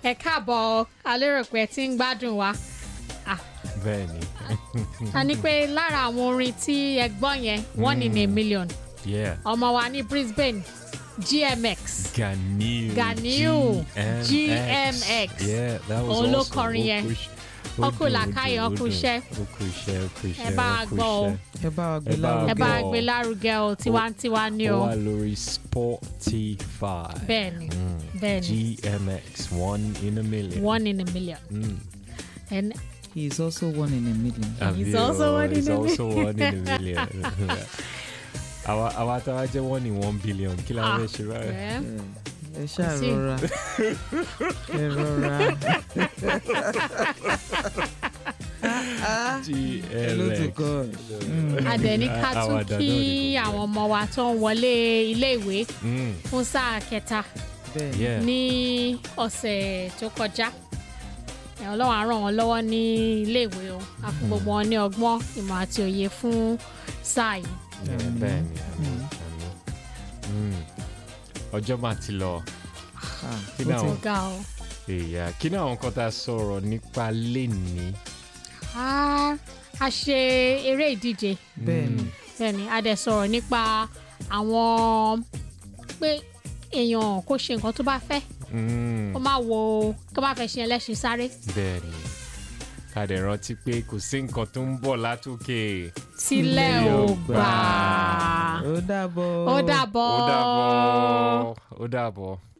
ẹ káàbọ̀ a lérò pé ẹ ti ń gbádùn wa bẹ́ẹ̀ ni a ní pé lára àwọn orin tí ẹ gbọ́ yẹn one in a million yeah ọmọ wa ní Brisbane GMX Ganiu Ganiu, GMX. yeah that was Òun ló awesome. kọrin Ó yẹn. kú iṣẹ́- ó Ó kú dùn, ó làákàyè, dùn, ó ó kú dùn. iṣẹ́. ó kú iṣẹ́ ó kú iṣẹ́ ẹ bá ó a kú gbọ́ o. iṣẹ́. ẹ bá wa gbé Ẹ bá wa ẹ lárugẹ bá a gbọ́. gbé lárugẹ o tiwantiwa ni ó o wà lórí Spotify bẹ́ẹ̀ni bẹ́ẹ̀ni GMX one in a million one in a million Mm. and he is also one in a million. He's Àbí also o, one in he's a also one in a million àwa àwa tá a jẹ́ one in one billion kí la ah fẹ́ ṣe báyìí. ẹ ẹ ṣáà Sí. rọra ẹ rọra hello to GLX God. Mm. adẹni ká tún Àwàdà kí náà ni kò àwọn ọmọ wa tó ń wọlé iléèwé Mm, fún sáà kẹta bẹ́ẹ̀ yeah. ní ọ̀sẹ̀ tó kọjá ẹ̀, ọlọ́run á ràn wọ́n lọ́wọ́ ní iléèwé o a fún gbogbo wọn ní ọgbọ́n ìmọ̀ àti òye fún sáà yìí Yeah, bẹ́ẹ̀ ni àmín, àmín. Mm. ọjọ́ máa ti lọ Ah, kí ó ni ti- àwọn ga o. èèyàn kí ni àwọn kan tá a sọ̀rọ̀ nípa lénìí. Ah, a ṣe eré ìdíje bẹ́ẹ̀ ni bẹ́ẹ̀ni a dẹ̀ sọ̀rọ̀ nípa àwọn pé èèyàn kò ṣe nǹkan tó bá fẹ́ Mm, kó má wo kó má fẹ́ ṣe ẹlẹ́ṣin sáré bẹ́ẹ̀ ni ká dẹ̀ rántí pé kò sí nǹkan tó ń bọ̀ látòkè. sílẹ̀ ò gbà ó dàbọ̀ ó dàbọ̀ ó dàbọ̀ ó dàbọ̀.